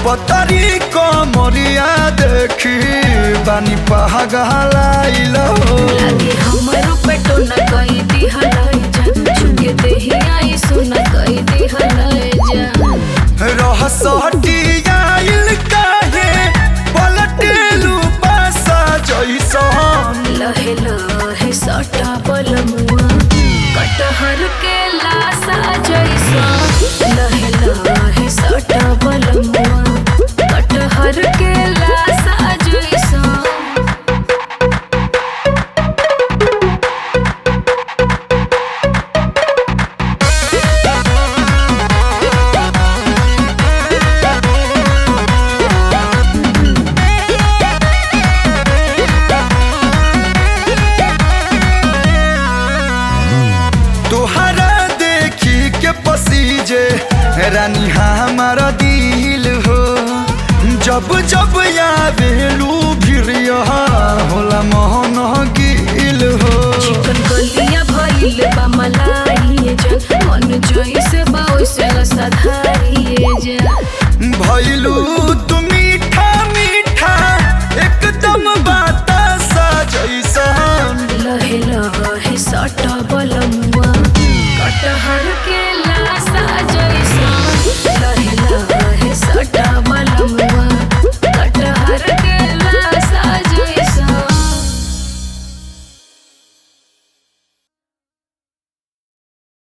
पतरी कमरिया देखी बानी पहगलाइल हो लागे हमरो पेटो न कई दिहलाई जा छुके देही आई सुन कई दिहलाई जा रह सटियाइल काहे पलटेलू पासा जैसन लहे लहे सटा बलमुआ कटहर के लासा जैसा लहे लहे सटा बलमुआ कटहर के लासा जैसा तोहरा देखी के पसीजे रानी हमारा दिल हो जब जब यादेलू भिरिया होला मोहन गिल हो चिकन गलिया भइल बा मलाई जा मन जइसे बा ओइसे सधारिए जा भैलू तू मीठा मीठा एकदम बातासा जैसन लहे लहे सटा बलमुआ कटहर के